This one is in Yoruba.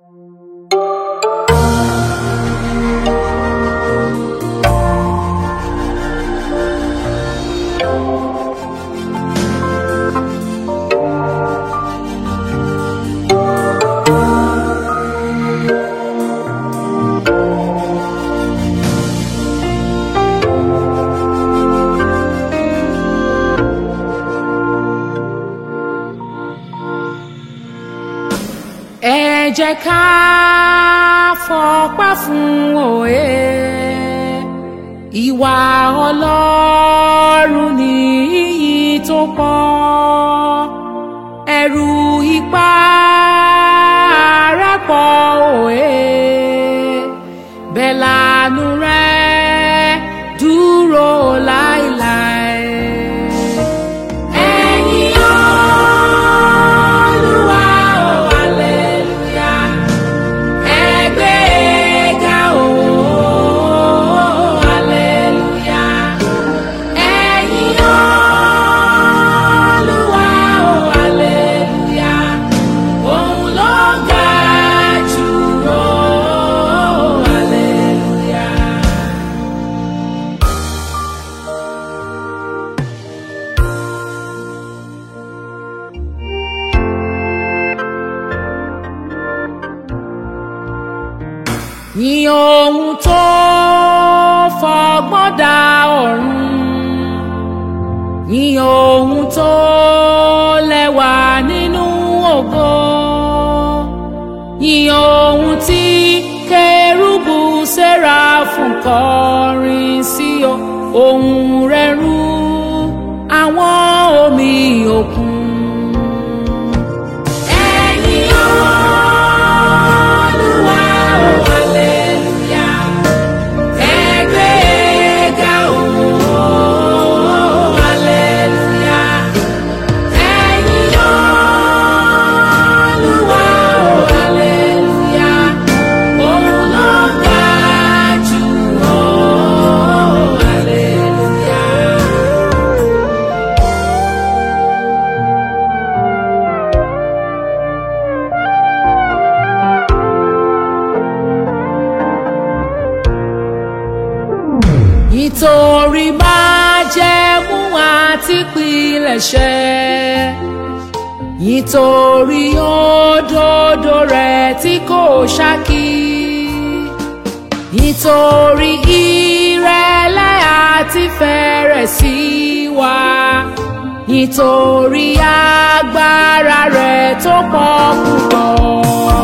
ẹ jẹ́ ká fọpẹ́ fún òye ìwà ọlọ́run ní iyì tó pọ̀ ẹ̀rù ipá rẹ̀ pọ̀ òye bẹ́ẹ̀ lànú rẹ̀ dúró láéláé. Ẹ̀yin Olúwa, oh, hallelujah. Ẹ gbé ga, oh, hallelujah. Ẹ̀yin Olúwa, oh, hallelujah. Òun ló ga jù, oh, hallelujah. Yìn ohun tó fọgbọ́n dá ọ̀run. Yìn ohun tó lẹ́wà nínú ògo. Yìn ohun tí kérúbù séráfù kọrin sí o. Ohùn rẹ̀ rú àwọn omi òkun. Ẹ̀yin Olúwa, oh, hallelujah. Ẹ gbé ga, oh, hallelujah. Ẹ̀yin Olúwa, oh, hallelujah. Òun ló ga jù, oh, hallelujah. nítorí májẹ̀mú àti pilẹ̀ṣẹ̀ nítorí òdodo rẹ̀ tí kò ṣákí nítorí ìrẹ̀lẹ̀ àti fẹ̀rẹ̀ sí wa nítorí agbára rẹ̀ tó pọ̀ púpọ̀.